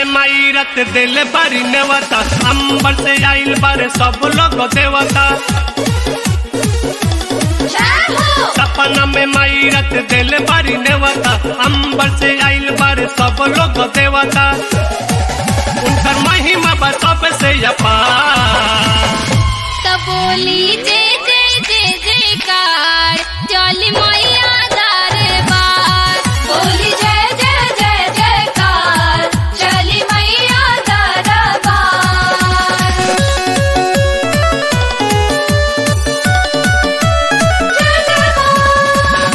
में माई रत दिल बारी नेवता अंबर से आइल बारे सब लोग देवता सपना में माई रत दिल बारी नेवता अंबर से आइल बारे सब लोग देवता उनकर महिमा बा सबसे अपार तब बोली जय जय जय जयकार चली मैया दरबार बोली जय जय जय जयकार चली मैया दरबार जय जय मां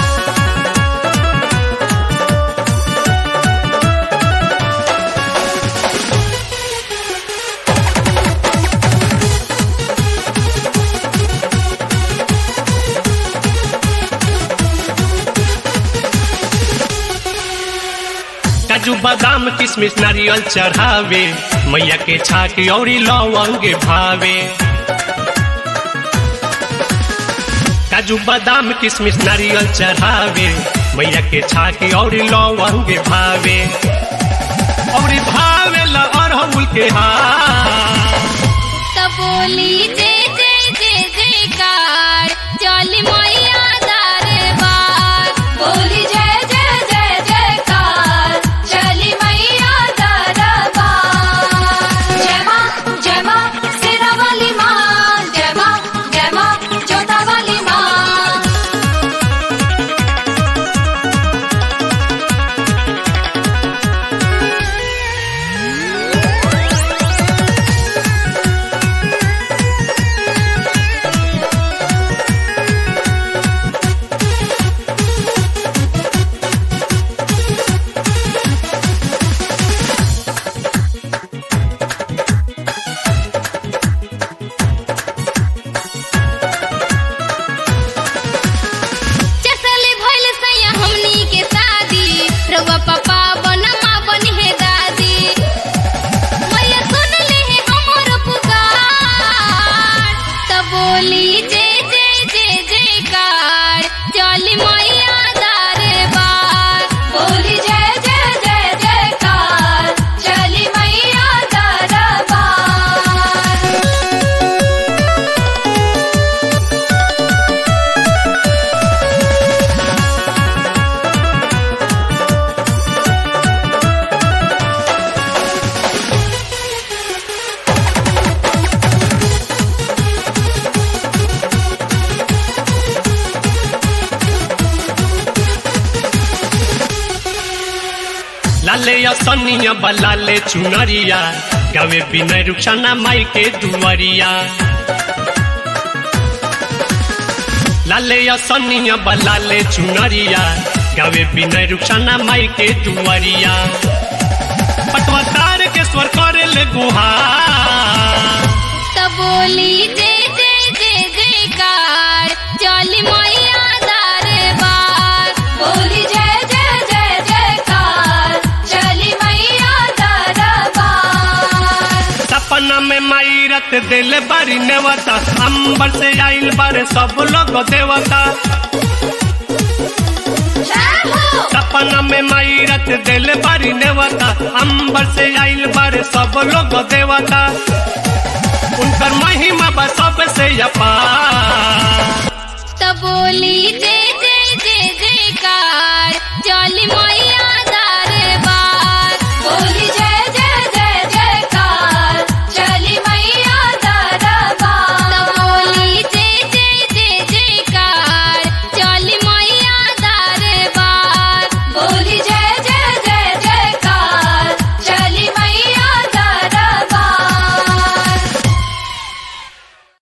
काजू बादाम किशमिश नारियल चढ़ावे मैया के छाक औरी लवंग भावे काजू बादाम किशमिश नारियल चढ़ावे मैया के छाक औरी लवंग भावे औरी भावे ला अरहुल के हार तब बोली जय जय जय जयकार चली मैया दरबार बोली जय जय जय जयकार चली मैया दरबार जय मां जय मां सिरा वाली मां जय मां जय मां जोता वाली मां चसले भइल सैया हमनी के शादी रउआ पापा बनमा बनी है दादी मैया सुन ले है हमर पुकार तब बोली जय जय जय जयकार चली मैया दरबार बोली जय जय जय जयकार चली मैया दरबार लाले असनिया बलाले चुनरिया गावे बिना रुखसाना माई के दुआरिया लाले असनिया बलाले चुनरिया गावे बिना रुखसाना माई के दुआरिया पटवा तार के स्वर करे ले गुहार तब बोली जय जय जय जयकार चली मैया दरबार बोली जय जय जय जयकार चली मैया दरबार सपना में माई रत दिल बारी नेवता अंबर से आइल बारे सब लोग देवता जय हो सपना में माई रत दिल बारी नेवता अंबर से आइल बारे सब लोग देवता उनकर महिमा बा सबसे अपार